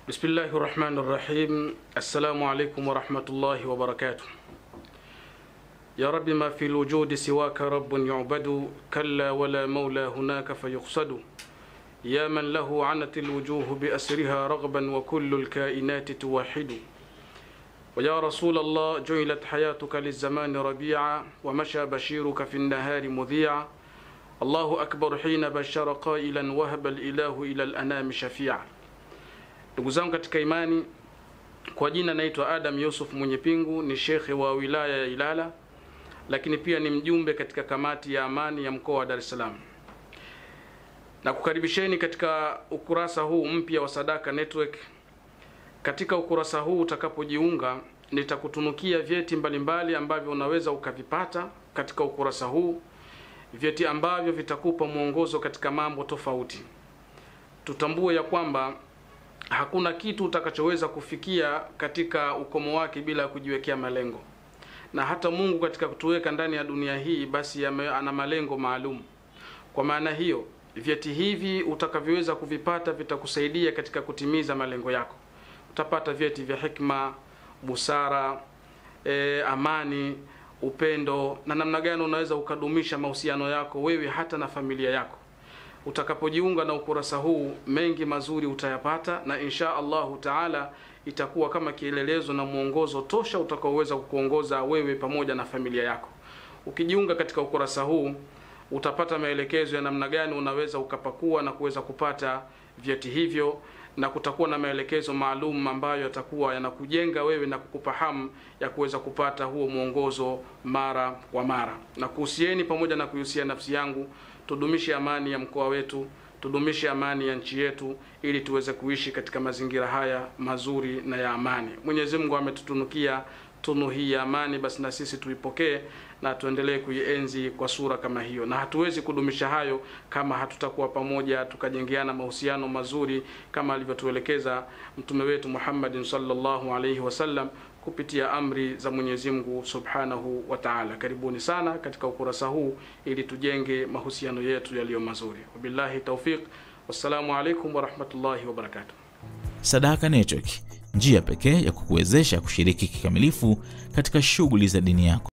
بسم الله الرحمن الرحيم السلام عليكم ورحمة الله وبركاته يا رب ما في الوجود سواك رب يعبد كلا ولا مولى هناك فيقصد يا من له عنت الوجوه بأسرها رغبا وكل الكائنات توحد ويا رسول الله جعلت حياتك للزمان ربيعا ومشى بشيرك في النهار مذيعا الله أكبر حين بشر قائلا وهب الإله إلى الأنام شفيعا ndugu zangu katika imani kwa jina naitwa adam yusuf mwenye pingu ni shekhe wa wilaya ya ilala lakini pia ni mjumbe katika kamati ya amani ya mkoa wa dar es salaam na kukaribisheni katika ukurasa huu mpya wa sadaka network katika ukurasa huu utakapojiunga nitakutunukia vyeti mbalimbali ambavyo unaweza ukavipata katika ukurasa huu vyeti ambavyo vitakupa mwongozo katika mambo tofauti tutambue ya kwamba hakuna kitu utakachoweza kufikia katika ukomo wake bila ya kujiwekea malengo na hata mungu katika kutuweka ndani ya dunia hii basi yame, ana malengo maalum kwa maana hiyo vyeti hivi utakavyoweza kuvipata vitakusaidia katika kutimiza malengo yako utapata vyeti vya hikma busara e, amani upendo na namna gani unaweza ukadumisha mahusiano yako wewe hata na familia yako utakapojiunga na ukurasa huu mengi mazuri utayapata na insha allahu taala itakuwa kama kielelezo na mwongozo tosha utakaoweza kukuongoza wewe pamoja na familia yako ukijiunga katika ukurasa huu utapata maelekezo ya namna gani unaweza ukapakua na kuweza kupata vyeti hivyo na kutakuwa na maelekezo maalum ambayo yatakuwa yanakujenga wewe na kukupa hamu ya kuweza kupata huo mwongozo mara kwa mara na kuhusieni pamoja na kuihusia nafsi yangu tudumishe amani ya mkoa wetu tudumishe amani ya nchi yetu ili tuweze kuishi katika mazingira haya mazuri na ya amani mwenyezi mungu ametutunukia tunu hii ya amani basi na sisi tuipokee na tuendelee kuienzi kwa sura kama hiyo na hatuwezi kudumisha hayo kama hatutakuwa pamoja tukajengeana mahusiano mazuri kama alivyotuelekeza mtume wetu muhammadin salllahu alaihi wasallam kupitia amri za mwenyezi mungu subhanahu wa taala karibuni sana katika ukurasa huu ili tujenge mahusiano yetu yaliyo mazuri wabillahi taufiq wassalamu alaikum warahmatullahi wabarakatuh Sadaka Network, njia pekee ya kukuwezesha kushiriki kikamilifu katika shughuli za dini yako.